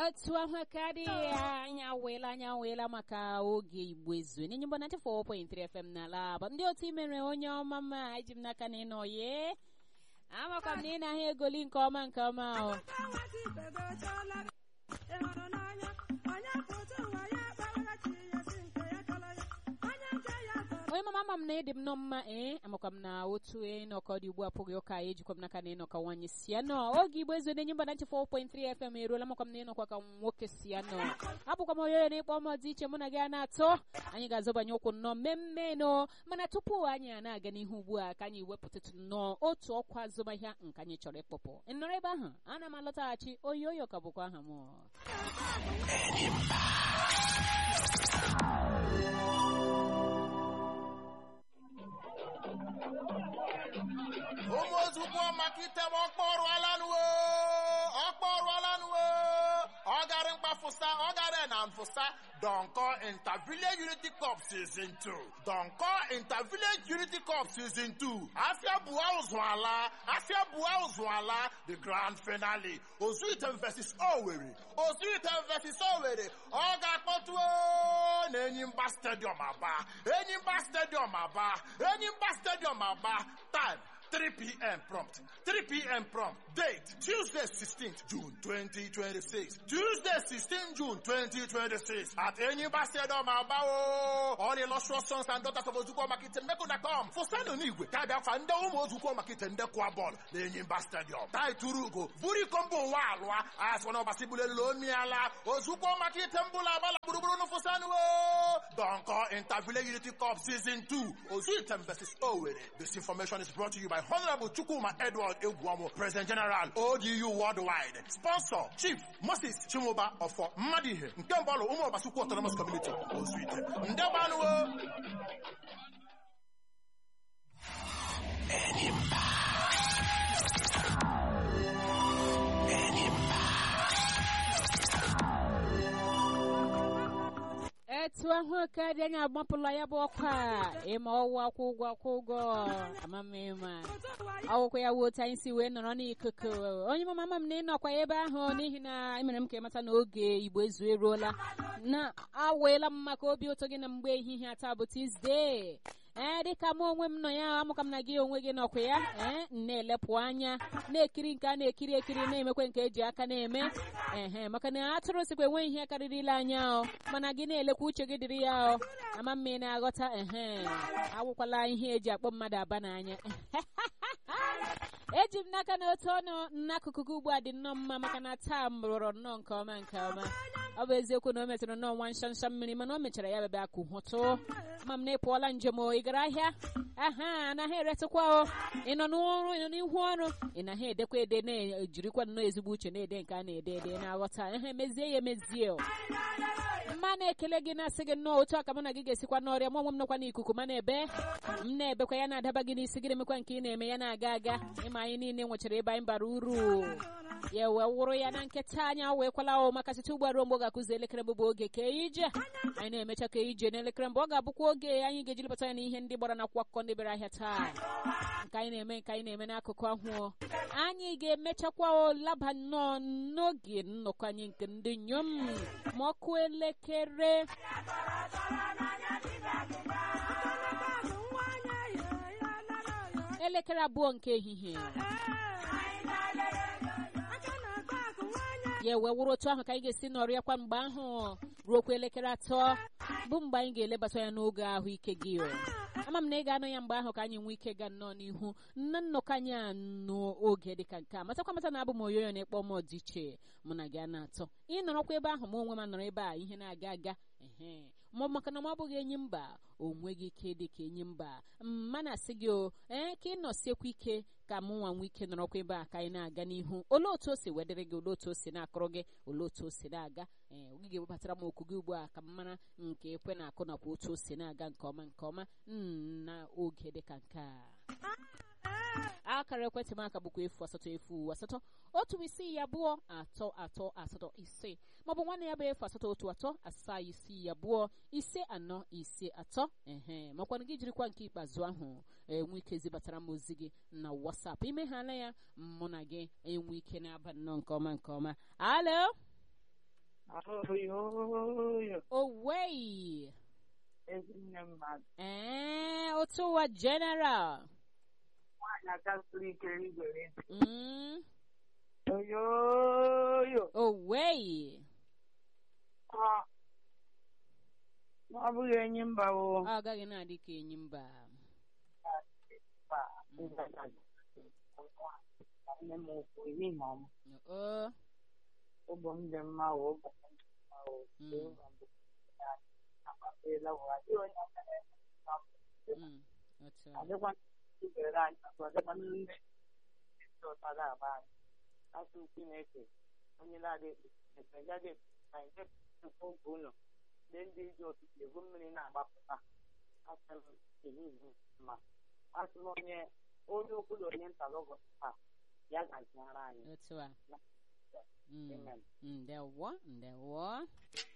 otu ahụ karị anya weela anya weela maka oge igbo ezu n'enye mgbe 94.3 fm n'ala bụ ndị otu imere onye ọma mma eji m n'aka na ịnọ ye amakwa m na ị na-ahịa egoli nke ọma nke ọma ahụ onye mama ama m na ịdị m nọ mma ee amakwa m na otu ịnọkọ dị ugbu a pụghị ụka ejikwa m n'aka na ịnọkọ nwanyị si ya nọ oge igbo ezu na-enye mba 94.3 fm eruola makwa m na ịnọkwa ka nwoke si ya nọ abụkwa m onye na ịkpọ m dị iche mụ na gị a na-atọ anyị ga-azọbanye ụkwụ nnọọ mmemme mana tupu anyị a na-aga n'ihu ugbu a ka anyị wepụtatụ nnọọ otu ọkwa azụmahịa nke anyị chọrọ ịkpọpụ nọrọ ebe ahụ ana m alọtaghachi oyi oyo ka bụkwa aha m ụmụ ozugbo maka item ọkpọrụalanụwo ọkpọrụalanụwo ọgarị mkpafụsa ọgarị na mfụsa Donko Intervillage Unity Cup Season 2 Donko Intervillage Unity Cup Season 2 afịa bua ụzụ ala afịa bua ụzụ ala the grand finale Ozuitem versus Owerri Ozuitem versus Owerri ọ ga-akpọtuo na Enyimba Stadium Aba Enyimba Stadium Aba Enyimba Stadium Aba time 3 p.m. prompt. 3 p.m. prompt. Date Tuesday 16th June 2026. Tuesday 16th June 2026 at Enyimba Stadium Abao. All illustrious sons and daughters of Ozukwo Makite Meko.com. For Sanu Nigwe, Tabia Fanda Umo Ozukwo Makite Ndekwa Ball. The Enyimba Stadium. Tai Turugo. Buri Kombo Walwa. As one of Asibule Lomiala. Ozukwo Makite Mbula Bala Buruburu no Fosanu. Donko Intervillage Unity Cup Season 2. Ozuitem versus Owerri. This information is brought to you by Honorable Chukuma Edward Egwamo, President General, ODU Worldwide. Sponsor, Chief Moses Chimoba of Madihe, Nkembalo Umo Basuku Autonomous Community, Ozuite. Ndebanuwo. etu ahụ karị anyị agbapụla ya bụ ọkwa ịma ọwụ akwụ ụgwọ akwụ ụgwọ amamịma ọwụkwa ya wuo otu anyị si wee nọrọ n'ikuku onye mama ama m na ịnọkwa ebe ahụ n'ihi na emere m ka ịmata na oge igbo ezu eruola na aweela m maka obi ụtọ gị na mgbe ehihie ata bụ tuzdee ee dịka mụ onwe m nọ ya amụka m na gị onwe gị nọkwa ya ee na-elepụ anya na-ekiri nke a na-ekiri ekiri na-emekwe nke eji aka na-eme ehe maka na atụrụ sikwa enweghị ihe karịrịla anya o mana gị na-elekwa uche gị dịrị ya o ama mma ị na-aghọta ehe awụkwala ihe eji akpọ mmadụ aba n'anya eji m n'aka na otu ọnụ n'akụkụ gị ugbu a dị nnọọ mma maka na taa m rụrụ nnọọ nke ọma nke ọma ọ bụ eziokwu na o metụrụ nnọọ nwa nshansha mmiri mana o mechara ya bebe akụ hụtụ ma m na ịpụọla njem o ị gara ahịa aha anaghị eretụkwa o ị nọ n'ọrụ ị nọ n'ihu ọrụ ị naghị edekwa ede na-ejirikwa nnọọ ezigbo uche na-ede nke a na-ede ede na-aghọta ihe mezie ya emezie o mma na-ekele gị na-asị gị nnọọ otu aka mụ na gị ga-esikwa n'ọrịa mụ onwe m nọkwa n'ikuku ma na-ebe m na-ebekwa ya na-adaba gị n'isi gị na-emekwa nke ị na-eme ya na-aga aga ịma anyị niile nwechara ebe anyị bara uru ya wee wụrụ ya na nketa anya weekwala o maka site ugbu a ruo mgbe ọ ga-akụzi elekere mbụ bụ oge kee ije anyị na-emecha ka ije n'elekere mbụ ọ ga-abụkwa oge anyị ga-eji lepụta ya na ihe ndị gbara n'akwụkwọ akụkọ ndị bịara ahịa taa nke anyị na-eme nke anyị na-eme n'akụkụ ahụ anyị ga-emechakwa laba nnọọ n'oge nnọkọ anyị nke ndị nyom ma ọkụ elekere elekere abụọ nke ehihie ya wee wụrụ otu ahụ ka anyị ga-esi nọrịa kwa mgbe ahụ ruokwa elekere atọ bụ mgbe anyị ga-elebata ya n'oge ahụike gị ama m na ị ga-anọ ya mgbe ahụ ka anyị nwee ike ga nnọọ n'ihu nna nnọkọ anyị anụ oge dịka nke a matakwa mata na abụ m oyoyo na-ekpọ m ọdịiche mụ na gị a na-atọ ị nọrọkwa ebe ahụ ma onwe m nọrọ ebe a ihe na-aga aga ehe ma maka na m abụghị enyi mba o nweghị ike dị ka enyi mba mma na-asị gị o ee ka ị nọsiekwa ike ka mụ nwa nwee ike nọrọkwa ebe a ka anyị na-aga n'ihu olee otu o si wedịrị gị olee otu o si na-akụrụ gị olee otu o si na-aga ee oge ga-ewebatara m okwu gị ugbu a ka m mara nke ekwe na-akụ nakwa otu o si na-aga nke ọma nke ọma na oge dịka nke a akara ekwentị m aka bụkwa efu asatọ efu asatọ otu isii abụọ atọ atọ asatọ ise maọbụ nwanne ya bụ efu asatọ otu atọ asaa isii abụọ ise anọ ise atọ ehe makwana gị jirikwa nke ikpeazụ ahụ enwe ike zibatara m ozi gị na wasap imeghala ya mụ na gị enwe ike na-aba nnọọ nke ọma nke ọma alo Oyoyo, owei ezinne mmadụ. ee otu ụwa general Nwaanyị aka siri ike igwere. Mm, Oyoyo, owei ọ ọ bụghị enyi mba o. ọ gaghị na-adị ka enyi mba Nne m ukwu ihe ma ọmụ. o Ụbọ m dị mma o, ụbọ m dị mma o. Mm. Jehova bụ ya. Akpatela ụwa. Adịghị onye ọbụla na-eme mma. mm, otu a adịkwa ibere anyị ọzọ adịkwa ndị ndị ụta ga-agba anyị asụ chineke onye na-adị ekpe gaghị na nke nkwu nke ụlọ ndị ndị ji ọtụtụ egwu mmiri na-agbapụta asị m ehihie ma asị m onye onye okwu na onye nta n'ụbọchị taa ya gaziara anyị otu a Mm, Amen. ndewo ndewo